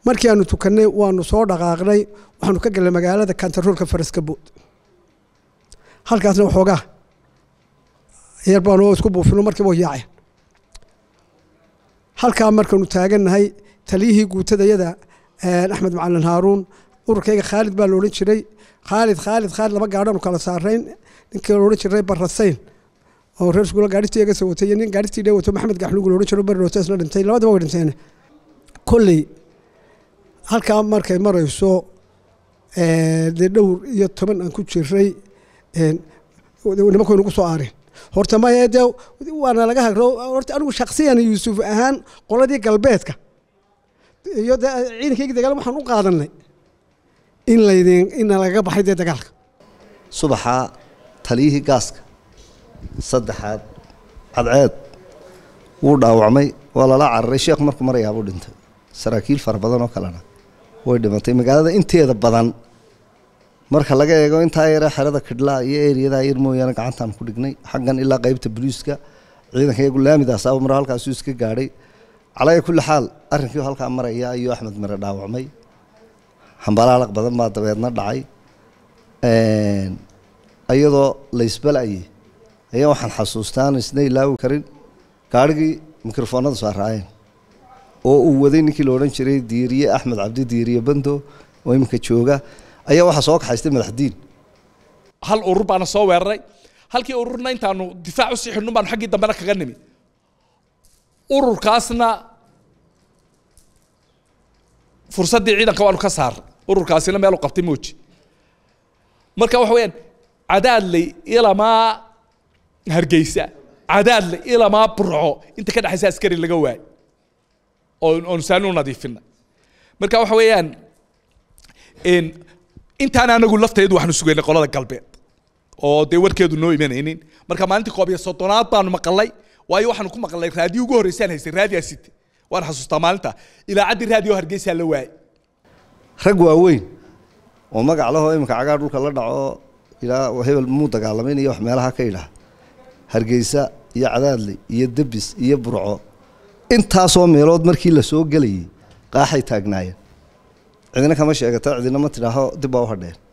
markii aanu tukannay waanu soo dhaqaaqnay waxaanu ka galnay magaalada kantaroolka faraskabood halkaasna waxoogaa yar baanu isku buufino markiiba way yaaceen halkaa markaanu taagannahay taliyihii guutadayada axmed macalin haaruun ururkayga khaalid baa la odhan jiray khaalid khaalid khaalid laba gaadhaanu kala saarayn ninkii la odhan jiray barasayn oo reer iskuula gaadhitii iga soo watay iyo nin gaadhitii dhee wato maxamed gaxluug la odhan jiro beri roto isla dhintay labadaba way dhinteen kolley halkaa markay marayso dee dhowr iyo toban aan ku jiray nimanku nagu soo aareen horta maya dee waana laga hagro horta anigu shaksiyan yuusuf ahaan qoladii galbeedka iyo de ciidankaygi dagaal waxaan u qaadanay in laydin ina lagaga baxay dee dagaalka subaxaa taliyihii gaaska saddexaad cadceed wuu dhaawacmay waa lala cararay sheekh markuu marayaabuu dhintay saraakiil fara badan oo kalena way dhimatay magaalada inteeda badan marka laga eego intaa yare xerada kidhlaa iyo eriyadaa yar mooyaane gacantaan ku dhignay xaggan ilaa qaybta boliiska ciidanka iyagu laamidaas aba maro halkaasuu iska gaadhay calaya kulli xaal arrinkii halkaa maraya ayuu axmed mare dhaawacmay hambalaalaq badan baa dabeedna dhacay iyadoo laysbalayay ayaa waxaan xasuustaan isna ilaawi karin gaarhigii mikrofoonada soo raayeen oo uu waday ninkii la odhan jiray diiriye axmed cabdi diiriye bando oo iminka jooga ayaa waxaa soo kaxaystay madaxdiin hal urur baana soo weeraray halkii ururna intaanu difaac usii xidhnun baanu xaggii dambena kaga nimi ururkaasna fursaddii ciidanka waanu ka saaray ururkaasina meelu qabtay mooji marka waxa weeyaan cadaadley ilamaa hargeysa cadaadley ilamaa burco inta ka dhexaysa askari laga waayay oo oonu saani u nadiifina marka waxa weeyaan intaan anagu lafteedu waxaanu sugaynay qolada galbeed oo dee warkeedu noo imanaynin marka maalintii koob iyo soddonaad baanu maqalay waayo waxaanu ku maqalnay raadiyo ugu horreysaan haystay raadiyaa site waan xasuustaa maalinta ilaacaddii raadiyo hargeysaa la waayay rag waaweyn oo magac lahoo iminka cagaa dhulka la dhaco ilaa hebel muu dagaalamayn iyo wax meelaha ka idhaah hargeysa iyo cadaadley iyo debis iyo burco intaasoo meelood markii la soo gelayay qaaxay taagnaayeen cidina kama sheegata cidina ma tidhaaho dib baa u hadheen